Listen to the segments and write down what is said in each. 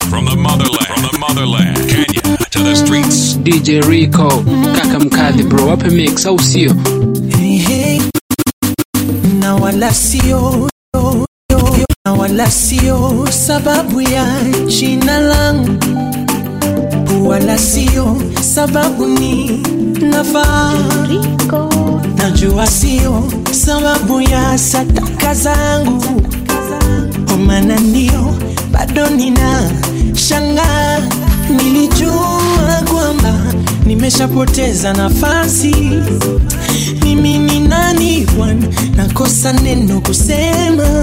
From the motherland, from the motherland, Kenya to the streets. DJ Rico, kaka mkadhi bro, wape mix au sio? Hey, hey. na wala sio na wala sio sababu ya jina langu wala sio sababu ni nafaa najua sio sababu ya sadaka zangu omana ndio bado nina shanga nilijua kwamba nimeshapoteza nafasi mimi ni nani bwana nakosa neno kusema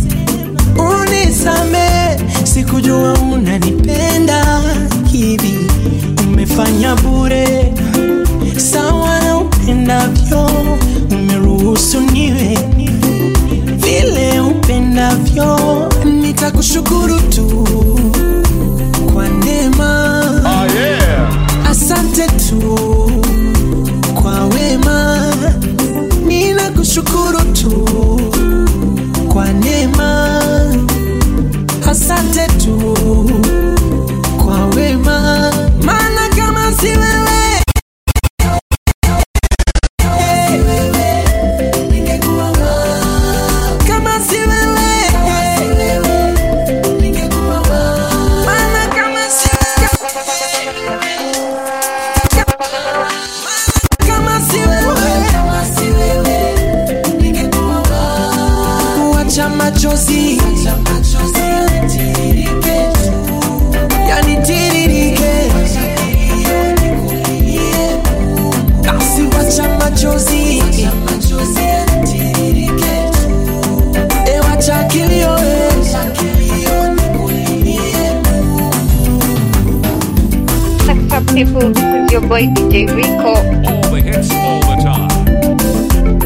unisame sikujua unanipenda hivi umefanya bure sawa na upendavyo umeruhusu niwe vile upendavyo nitakushukuru tu kwa neema oh, yeah. asante tu kwa wema ninakushukuru tu kwa neema asante tu kwa wema maana kama si wewe kama si wewe maana kama si kama si wewe wacha machozi yanitiririke basi wacha machozi e wacha kilio e. What's up, people? This is your boy DJ Rico. All the hits, all the time.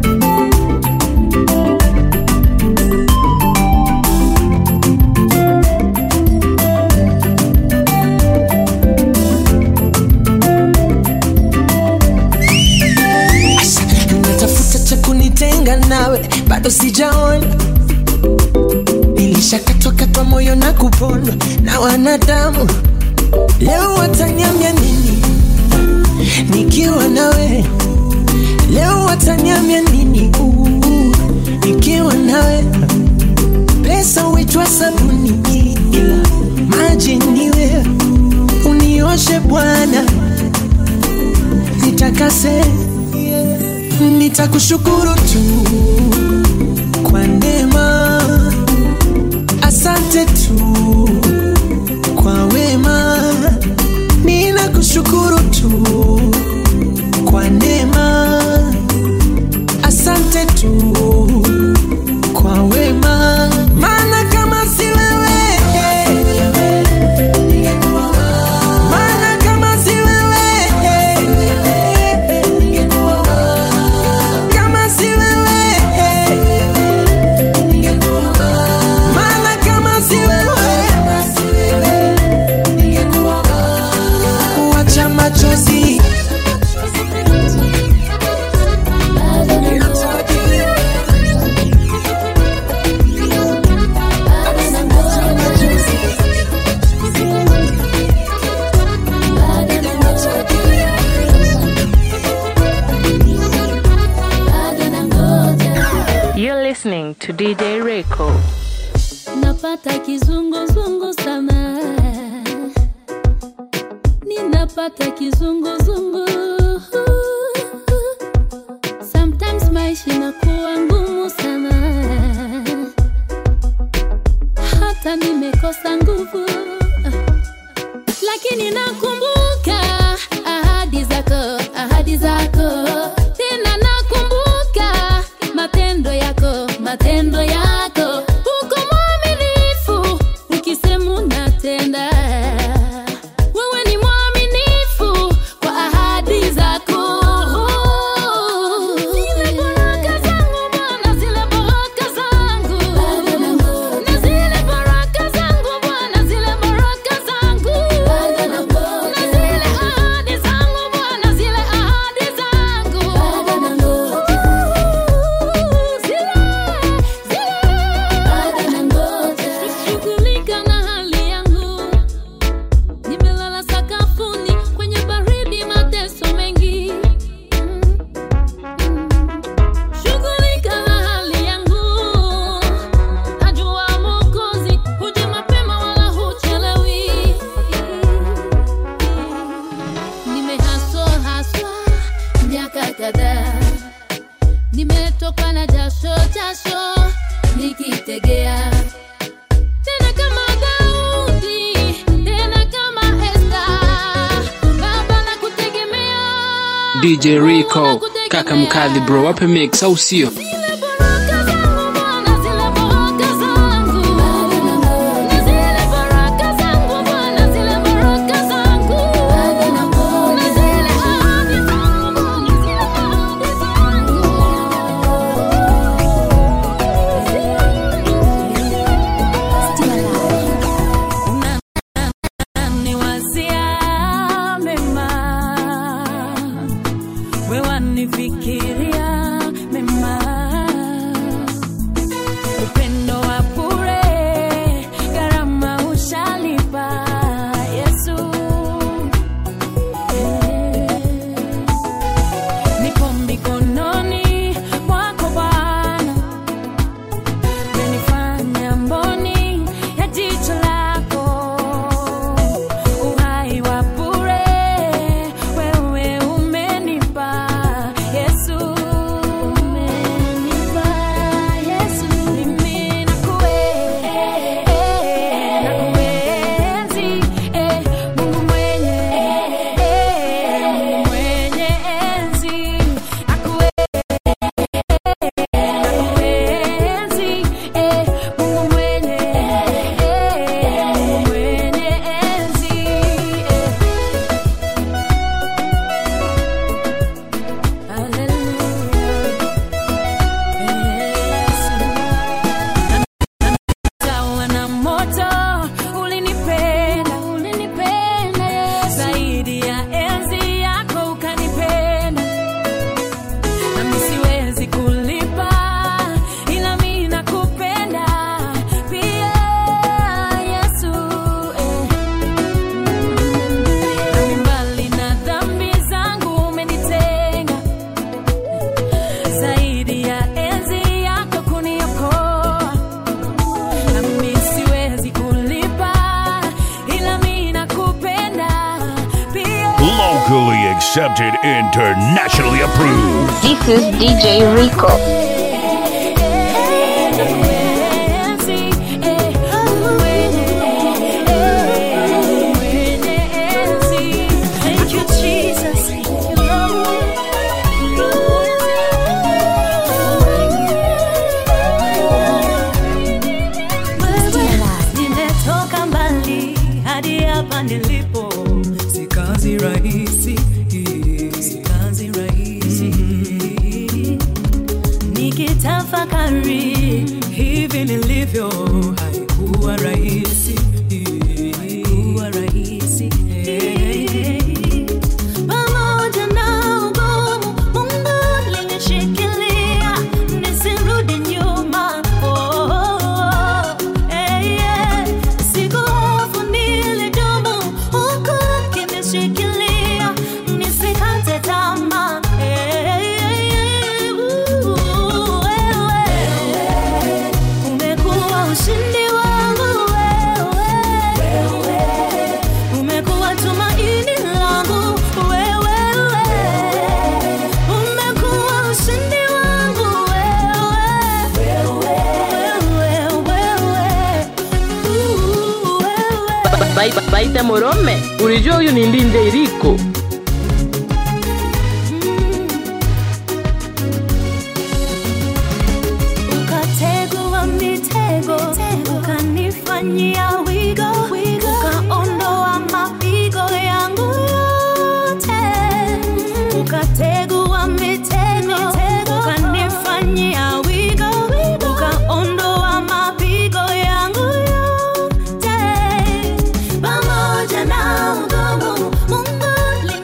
natafuta cha kunitenga nawe bado sijaona nilishakatwakatwa moyo na kupondwa na wanadamu leo wataniambia nini nikiwa nawe leo wataniambia nini Uu, nikiwa nawe pesa huitwa sabuni ila maji niwe unioshe bwana nitakase nitakushukuru tu kwa neema asante tu kwa wema ninakushukuru tu kwa neema asante tu kwa wema maana kama si wewe maana kama si wewe kama si wewe maana kama si wewe wacha machozi You're listening to DJ Rico. napata kizunguzungu sana ninapata kizunguzungu sometimes maisha inakuwa ngumu sana hata nimekosa nguvu lakini nakumbuka ahadi zako ahadi zako tena nakumbuka matendo yako matendo yako uko mwaminifu ukisema unatenda wewe ni mwaminifu kwa ahadi zako zile baraka zangu bwana zile baraka zangu na zile baraka zangu bwana zile baraka zangu na zile ahadi zangu bwana zile ahadi zangu zile zile shughulika na hali yangu DJ Rico, kaka mkali bro, wape mix au sio? Zile baraka zangu Bwana, zile baraka zangu. Na zile baraka zangu Bwana, zile baraka zangu. Na zile ahadi zangu Bwana, zile ahadi Unaniwazia mema, wewe wanifikiria mema, upendo wa bure, gharama ushalipa Yesu. Nipo mikononi mwako Bwana, umenifanya mboni ya jicho lako, uhai wa bure wewe umenipa Yesu, umenipa Yesu, mimi nakue- nakuenzi, eh, Mungu mwenye Mungu mwenye enzi, nakue Nakuenzi, eh, Mungu mwenye, eh, Mungu mwenye enzi, eh. Hallelujah. Yesu. Sawa na moto ulinipenda, ulinipenda Yesu. Zaidi ya enzi yako ukanipenda nami siwezi kulipa, ila mimi nakupenda pia Yesu. eh. Nami mbali na dhambi zangu umenitenga, zaidi ya enzi yako kuniokoa. Nami siwezi kulipa, ila mimi nakupenda pia Locally accepted, internationally approved. This is DJ Rico. Thank you, Jesus. Nimetoka mbali hadi hapa nilipo, si kazi rahisi, si kazi rahisi. Nikitafakari hivi nilivyo, haikuwa rahisi, haikuwa rahisi. Pamoja na ugumu, Mungu alinishikilia nisirudi nyuma. Oh, oh, oh. Eh, yeah. Sikuhofu, nilidumu huku akinishikilia nisikate tamaa. Eh, eh, eh. Uh, wewe umekuwa ushindi wangu wewe, umekuwa tumaini langu wewe, umekuwa ushindi wangu wewe, wewe, wewe, uh, wewe. Ba- baita morome ulijua huyu ni ndinde iriko ukategua mitego ukanifanyia wigo ukaondoa mapigo yangu yote ukategua mitego ukanifanyia wigo ukaondoa mapigo yangu yote pamoja na ugumu Mungu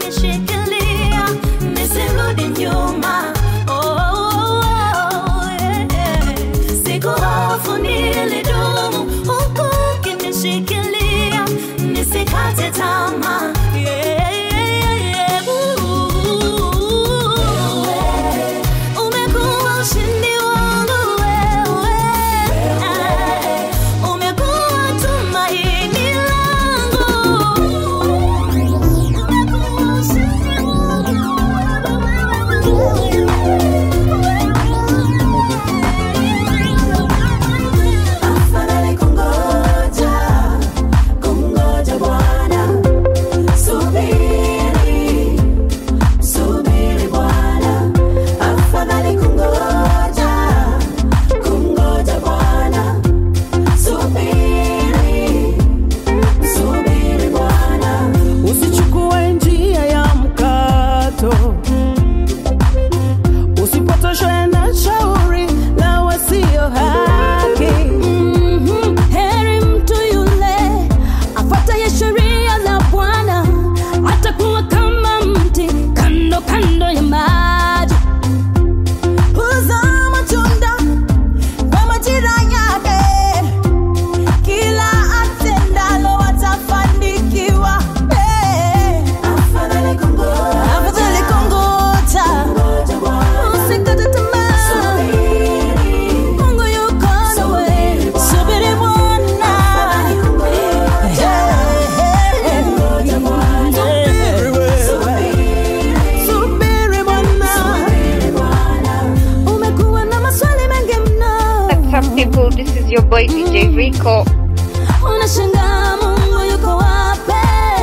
Rico. unashangaa mungu yuko wape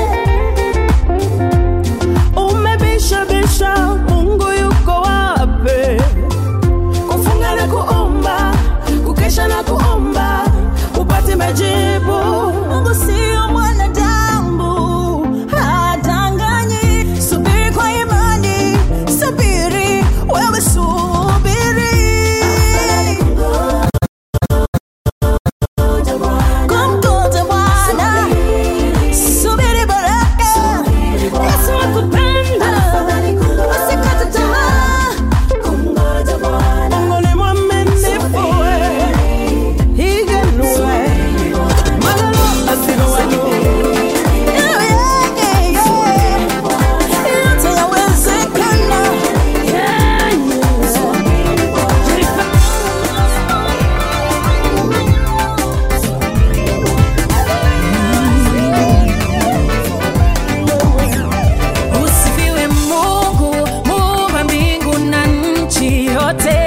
umebishabisha mungu yuko wape kufunga na kuomba kukesha na kuomba upate majibu mungu sio mwanadamu hadanganyi subiri kwa imani subiri wewe subiri kumgoja bwana subiri baraka yesu akupenda usikate tamaa kumgoja bwana mungu ni mwaminifu we. iganue malalo asinuwanu yote yawezekana Usifiwe Mungu, muumba mbingu na nchi yote.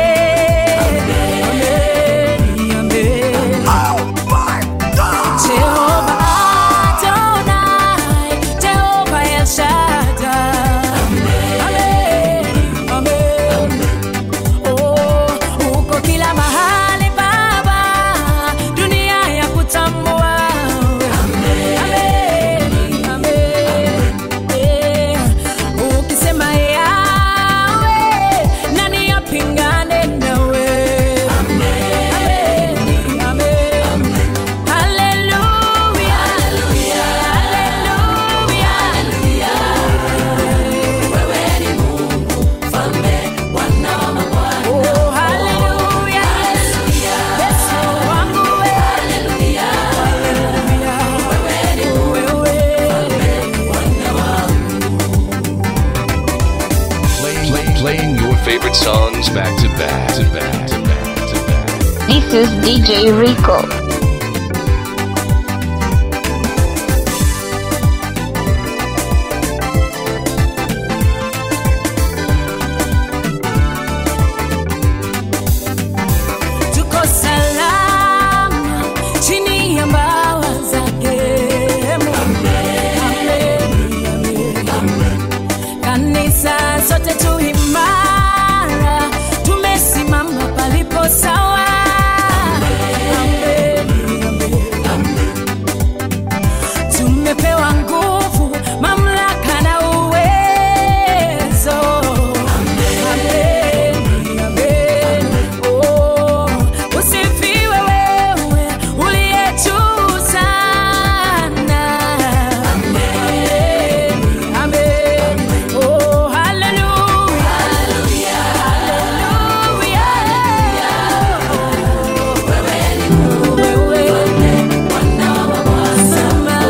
Amen, amen. Jehova Adonai, Jehova El Shaddai. Amen, amen. Oh, uko kila mahali Baba, dunia ya kutambua. Amen, amen. Eh, ukisema yawe nani apingane nawe Amen, amen. Haleluya, haleluya. Oh, haleluya. Yesu wangu we. Haleluya. Wewe. Play, playing your favorite songs back to back to back to back to back. This is DJ Rico. Tuko salama chini ya mbawa zake. Amen, amen. Kanisa sote tu imara, tumesimama palipo sawa. Amen, amen. Tumepewa nguvu, mamlaka na uwezo. Amen, amen. Oh, usifiwe wewe uliye juu sana. Amen, amen. Oh, hallelujah. Hallelujah. Wewe sema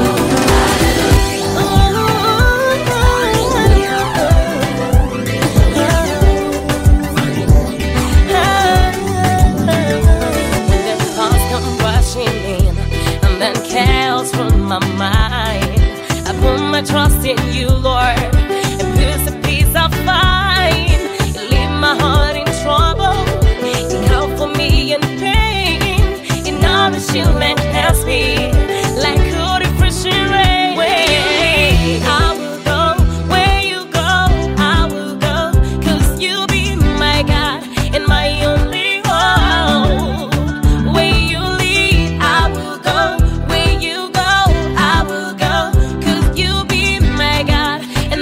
When the thoughts come rushing in and then chaos from my mind, I put my trust in you, Lord, and peace a peace I find. You leave my heart in trouble, you help for me in pain. You nourish you and help me like good refreshing rain. I will go where you go, I will go, 'cause you be my God and my only hope. Where you lead, I will go. Where you go, I will go. 'Cause you be my God and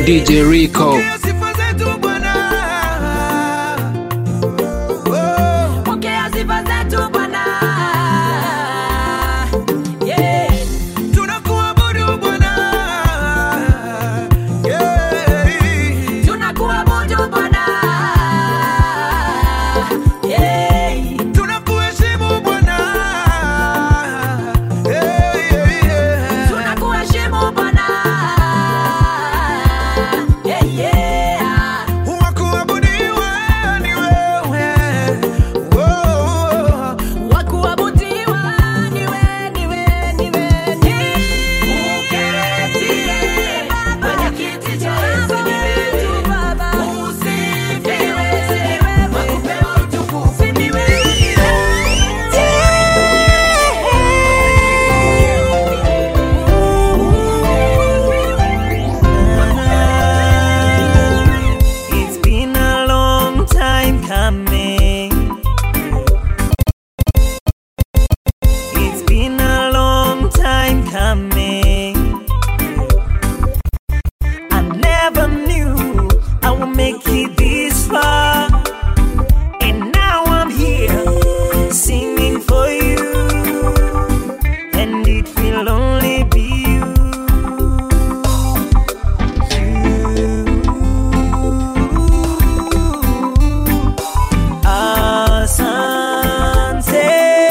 DJ Rico. Pokea sifa zetu Bwana. Oh. Pokea sifa zetu Bwana. Yeah. Tunakuabudu Bwana. Yeah. Tunakuabudu Bwana. Yeah. Tunakuheshimu Bwana. Yeah, yeah, yeah. Tunakuheshimu Bwana. Yeah, yeah. Wakuabudiwa ni wewe. Oh. Wakuabudiwa niwe, niwe, niwe, niwe. Uketie kwenye kiti cha enzi wetu Baba. Usifiwe, wakupewa utukufu ni It's been a long time coming. It's been a long time coming. I never knew I would make it this far. And now I'm here singing for you. And it will only be you. Asante,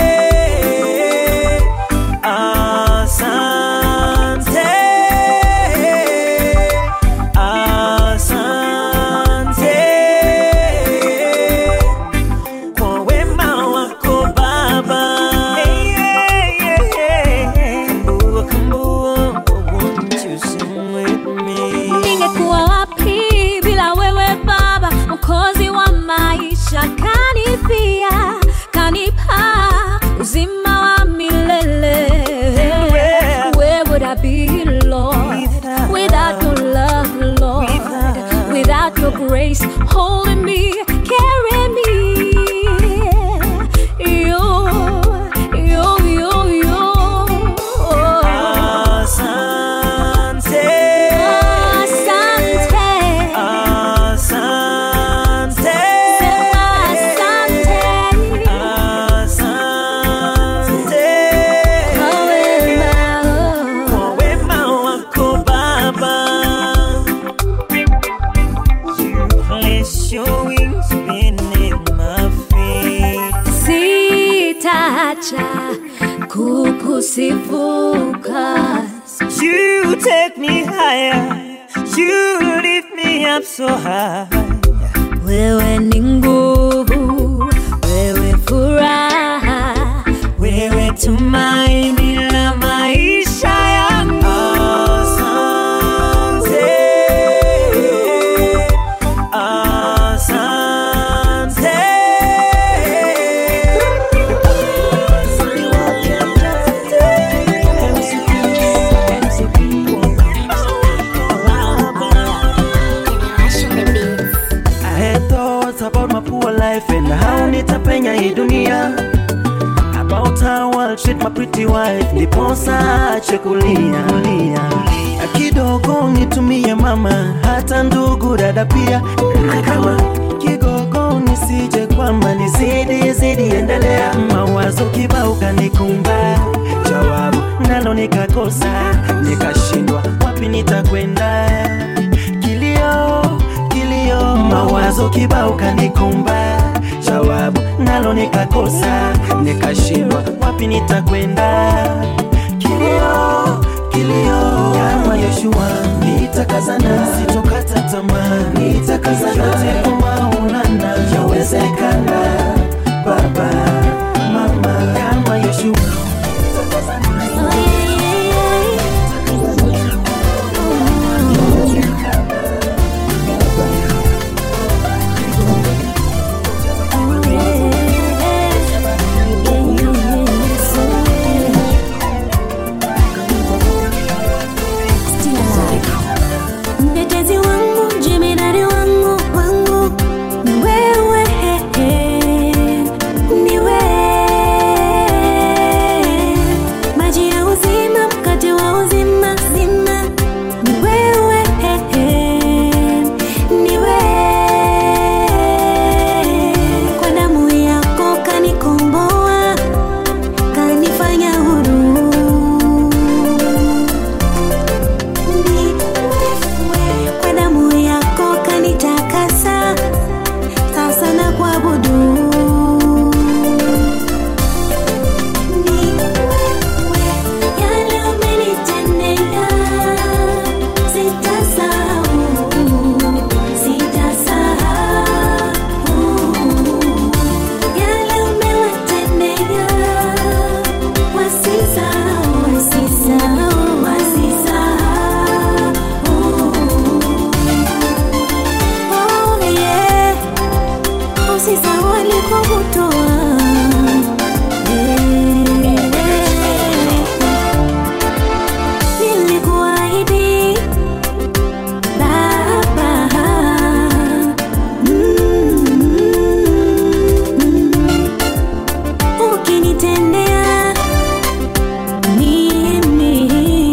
asante, asante kwa wema wako Baba. Hey, yeah, yeah, yeah. Kambua, kambua, won't you sing with me? ningekuwa wapi bila wewe baba mkozi wa maisha kanifia kanipa uzima wa milele Where- where would i be lord without your love lord without your grace holding me carrying me you you you you Asante, asante asante, asante asante kwa wema wako Baba. You place your wings beneath my feet. sitaacha kukusifuka You take me higher. You lift me up so high. wewe ni nguvu wewe furaha Wewe tumaini la maisha yangu. Asante. Asante. I had thoughts about my poor life and how nitapenya hii dunia about how I'll treat my pretty wife ndiposa ache kulia lia. kidogo nitumie mama hata ndugu dada pia na kama kigogo nisije kwamba nizidi zidi endelea mawazo kibao kanikumba jawabu nalo nikakosa nikashindwa wapi nitakwenda kilio kilio mawazo kibao kanikumba jawabu nalo nikakosa nikashindwa wapi nitakwenda kilio kilio kama Yoshua nitakazana sitokata tamaa nitakazana yote kwa Maulana yawezekana baba mama kama Yoshua mtetezi wangu jemedari wangu wangu ni wewe alikokutoa. Nilikuahidi Baba, ukinitendea mimi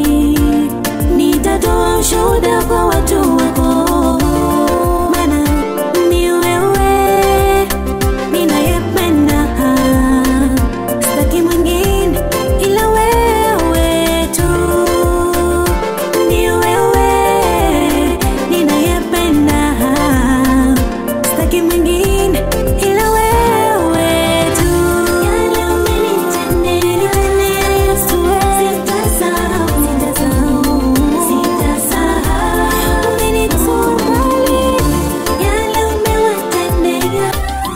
nitatoa ushuhuda kwa watu wako, maana ni wewe ninayependa, sitaki mwingine ila wewe tu. Ni wewe ninayependa, sitaki mwingine ila wewe tu. Yale umenitendea Yesu, sitasahau, sitasahau, sitasahau. Umenitoa mbali, yale umewatendea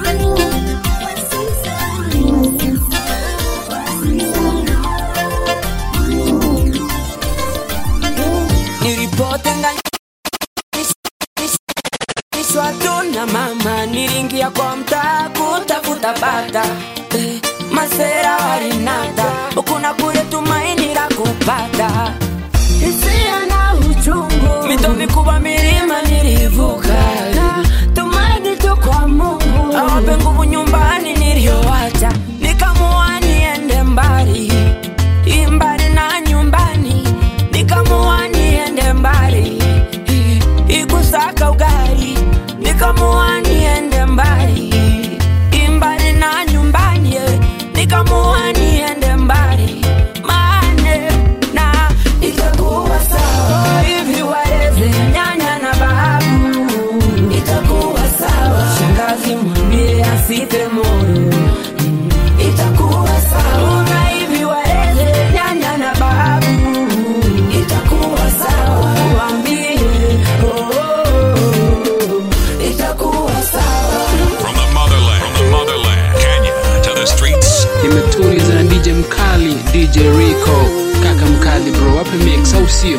nilipotenganishwa tu na mama, niliingia kwa mtaa kutafuta bata eh, masera walinata huku na kule, tumaini la kupata hisia na uchungu, mito mikubwa, milima nilivuka, tumaini tu kwa Mungu awape nguvu nyumbani niliyowacha, nikamua niende mbali imbali na nyumbani, nikamua niende mbali ikusaka ugali, nikamua niende mbali imbali na nyumbani, eh, nikamua niende mbali mane na itakuwa sawa hivi waleze nyanya na babu, itakuwa sawa shangazi mwambie asipe moyo itakuwa sawa na hivi waleze nyanya na babu, itakuwa sawa waambie oh, oh, oh, itakuwa sawa From the motherland, from the motherland, Kenya to the streets. imetuliza na dj mkali dj rico kaka mkali bro wape mix au sio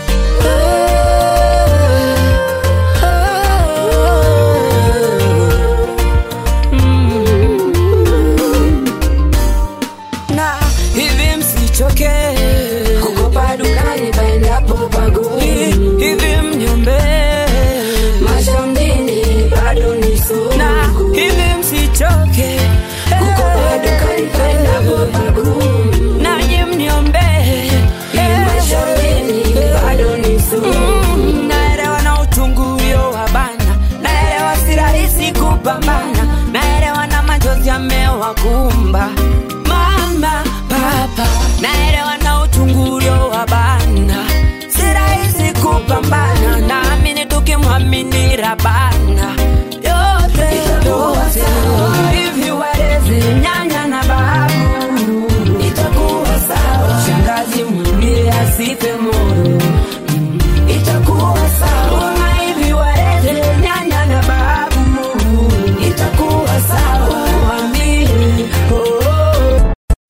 na hivi msichoke kukopa dukani paendapo paguni hivi mnyombe mashambini bado ni sugu na hivi msichoke kukopa dukani paendapo paguni nanyi mnyombe mashambini bado ni sugu naelewa na uchungu ulio wa bana naelewa si rahisi kupambana naelewa na machozi yamewakumba mama papa naelewa na uchungu ulio wa bana si rahisi kupambana naamini tukimwamini rabana yote yote hivi waleze nyanya na babu itakuwa sawa shangazi mwambie asipe moyo itakuwa sawa na hivi waleze nyanya na babu itakuwa sawa waambie oh, oh.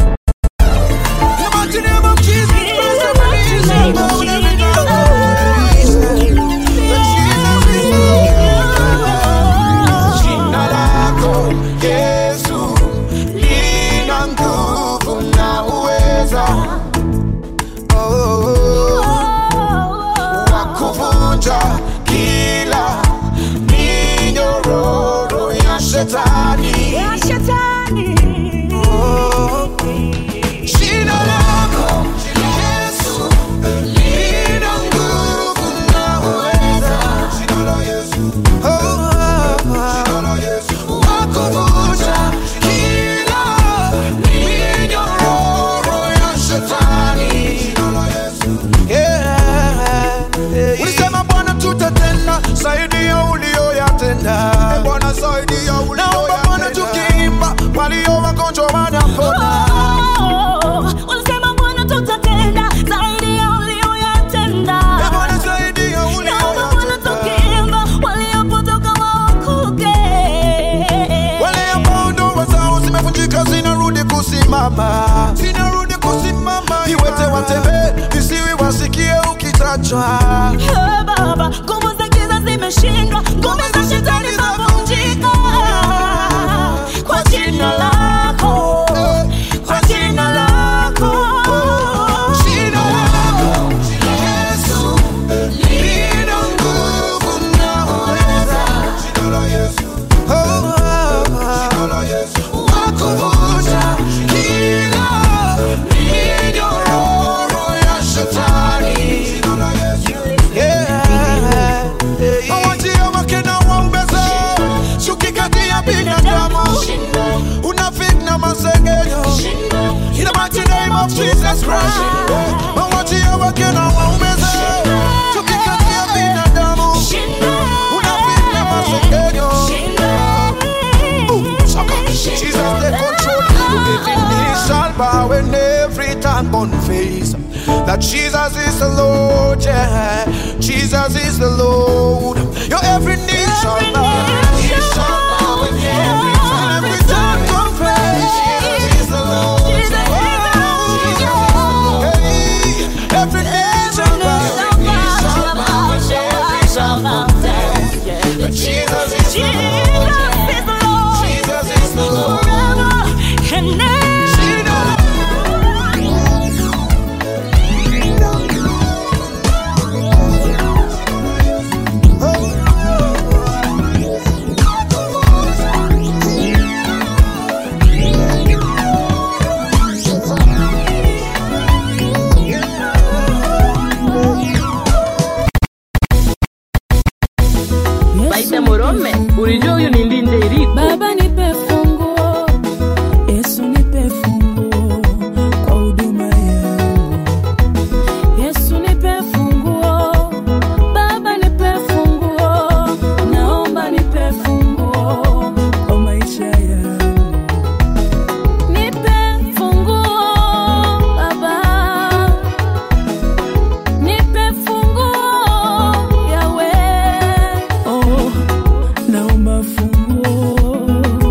Jina lako Yesu lina nguvu na uweza oh, wa kuvunja kila minyororo ya shetani Oh, jina lako Yesu lina nguvu na uweza Jina la Yesu wakuvunja kila minyororo ya shetani. Yeah. Ulisema Bwana tutatenda zaidi ya ulioyatenda. Naomba Bwana tukiimba walio wagonjwa wanapona. Ulisema Bwana tutatenda zaidi ya uliyoyatenda. Eh, Bwana zaidi ya Naomba Bwana ulioyatenda. tukiimba waliopotoka waokoke. Wale ambao ndoa zao zimevunjika zinarudi kusimama, zinarudi kusimama. Viwete watembee, visiwi wasikie ukitajwa. Eh, Baba, nguvu za giza zimeshindwa, ngome za shetani zavunjika. binadamu unafik na masengenyo in the mighty name of Jesus Christ mauaji ya wake na waumeze tukikatia binadamu unafik na masengenyo Ooh, saka. Jesus take control every knee shall bow and every tongue confess that Jesus is the Lord, yeah. Jesus is the Lord. Your every knee shall bow, knee shall bow and every tongue, every tongue confess Jesus is the Lord. Oh, hey, every knee shall bow, knee shall bow and every tongue confess that Jesus is the Lord. Jesus is the Lord. Baita Morome, ulijua huyu ni Ndinde Iriko? Baba nipe funguo, Yesu nipe funguo kwa huduma yangu. Yesu nipe funguo, Baba nipe funguo, naomba nipe funguo kwa maisha yangu. Nipe funguo Baba, nipe funguo Yawe, oh naomba funguo.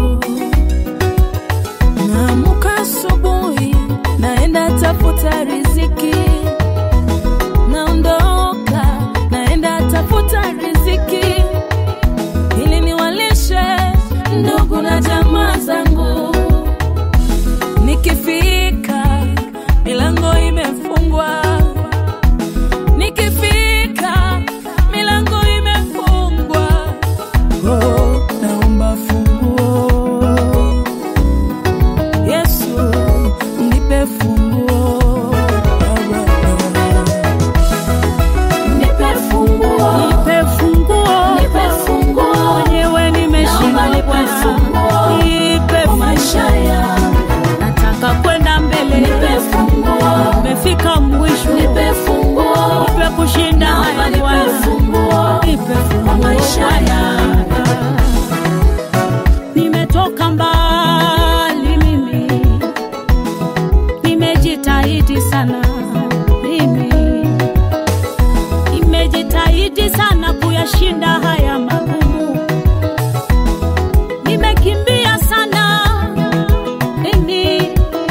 Naamka asubuhi, naenda tafuta riziki, naondoka, naenda tafuta riziki ili niwalishe ndugu na jamaa zangu. Nikifika milango imefungwa, nikifika milango imefungwa. Oh, naomba funguo. Yesu, nipe funguo. Baba. Nipe funguo. Nipe funguo. Nipe funguo. Mwenyewe nimeshindwa. Nipe funguo. Nipe funguo. maisha yangu. Nataka kwenda mbele. Nipe funguo. Nimefika mwisho. Nipe funguo. Nipe kushinda haya Bwana. Nipe funguo. maisha yangu. Nimetoka mbali mimi, nimejitahidi sana mimi, nimejitahidi sana kuyashinda haya magumu, nimekimbia sana mimi,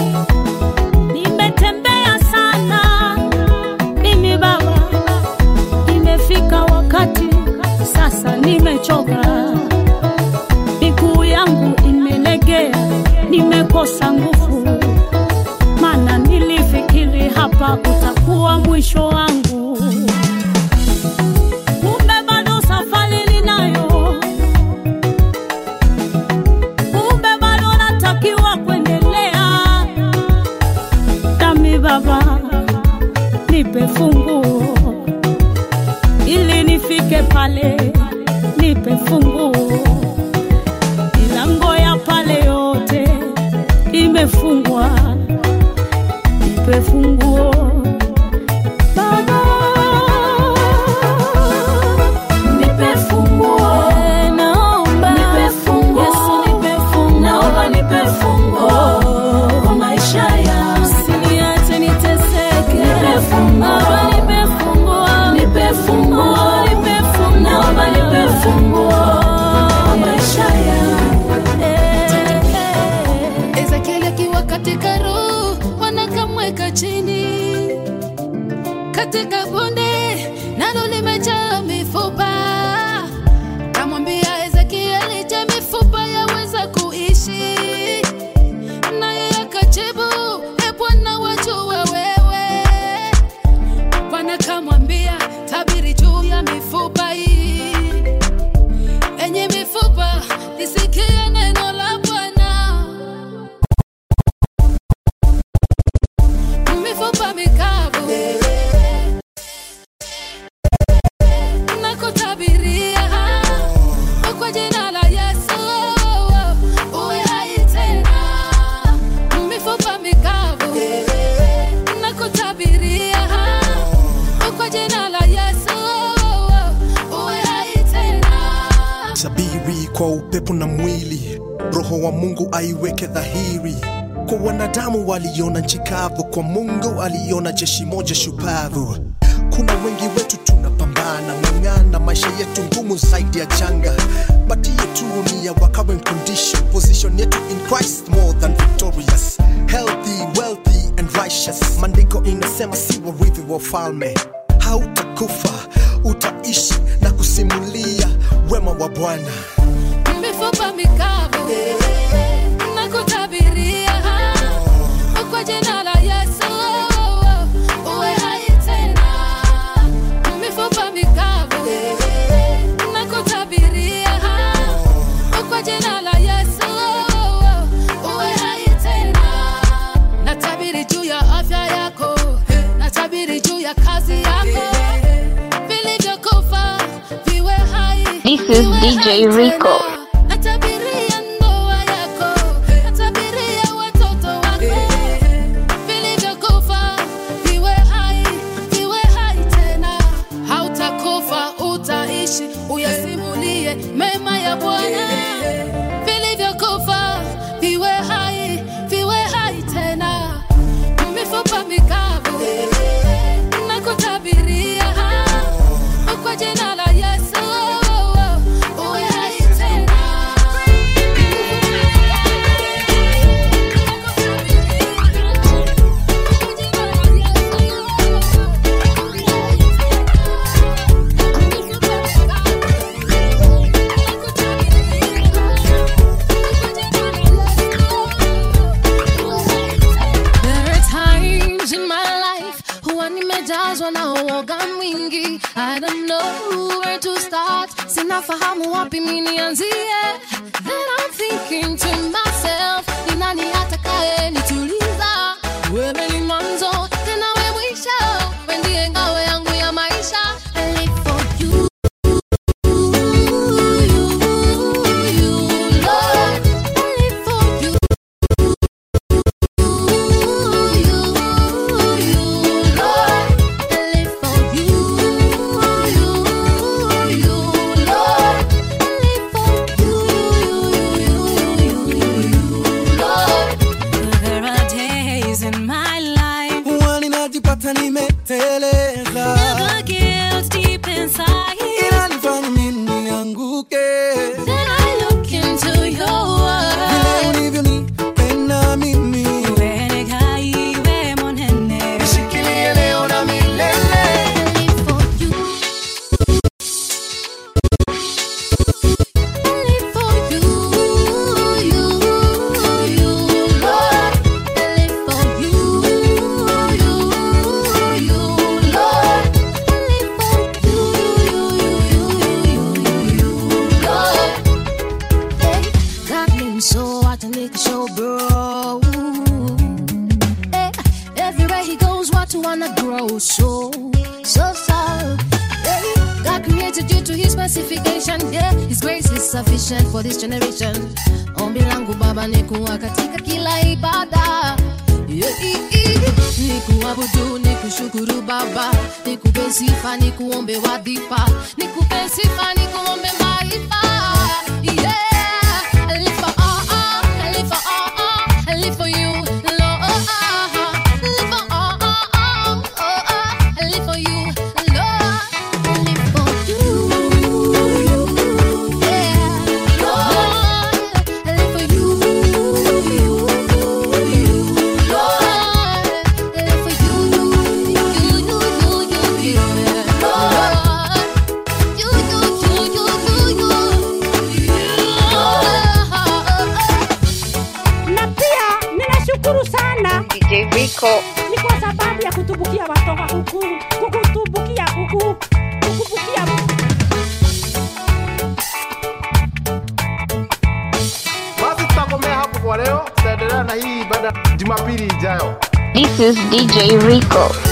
nimetembea sana mimi Baba, nimefika wakati sasa nimechoka miguu yangu imelegea, nimekosa nguvu, maana nilifikiri hapa utakuwa mwisho wangu. Kumbe bado safari ninayo, kumbe bado natakiwa kuendelea. Nami Baba, nipe funguo ili nifike pale, nipe funguo milango ya pale yote imefungwa, nipe funguo Baba. kwa upepo na mwili roho wa mungu aiweke dhahiri kwa wanadamu waliona nchi kavu kwa mungu aliona jeshi moja shupavu kuna wengi wetu tunapambana ng'ang'ana maisha yetu ngumu zaidi ya janga bati yetu ni ya wa current condition position yetu in christ more than victorious healthy wealthy and righteous maandiko inasema si warithi wa ufalme hautakufa utaishi na kusimulia wema wa bwana mifupa mikavu na kutabiria kwa jina la Yesu uwe hai tena. Mifupa mikavu na kutabiria kwa jina la Yesu uwe hai tena. Natabiri juu ya afya yako, natabiri juu ya kazi yako, vilivyokufa viwe hai. This is DJ Rico. Natabiria ndoa yako, natabiria watoto wako, vilivyokufa viwe hai, viwe hai tena. Hautakufa, utaishi, uyasimulie mema ya Bwana. Vilivyokufa viwe hai, viwe hai tena. Mifupa mikavu na kutabiria kwa jina la Yesu uwe hai tena. There are times in my life huwa nimejazwa na uoga mwingi. I don't know where to start, sinafahamu wapi mi nianzie. Then I'm thinking to myself, ni nani atakaye nituliza? Wewe ni mwanzo tena we mwisho, we ndiye ngao yangu ya maisha. I live for you. Lord, I live for you. There are days in my life huwa ninajipata nimeteleza the guilt deep inside. inanifanya mimi nianguke Then I look into your vile world. ulivyonipenda mimi Wewe kaiwe monene. nishikilie leo na milele live for you. I live for you, you, you, Lord. I live for you, you, you, Lord. I live for you, you, you, you, you, Lord. Hey, got me so I can make a show, bro. Hey, everywhere he goes, what to wanna grow so, so, so. Hey, God created you to his specification. Yeah, his grace is sufficient for this generation. Ombi langu baba ni kuwa katika kila ibada. Yeah, i- i- ni kuabudu, ni kushukuru baba, ni kupe sifa, ni kuombe wadhifa, ni kupe sifa, ni kuombe maarifa. Yeah, I live for all, all, I live for all, all, I live for you, Lord. I live for all, all, all, oh, oh, I live for you, Lord. I live for you, yeah, Lord. I live for you, you, you, Lord. I live for you, you, you, you, you, you, Lord. You, you, you, you, you, you, na pia ninashukuru sana DJ Rico. ni kwa sababu ya kutubukia watoka huku kukutubukia huku kukubukia basi tutakomea hapo kwa leo tutaendelea na hii ibada jumapili ijayo This is DJ Rico.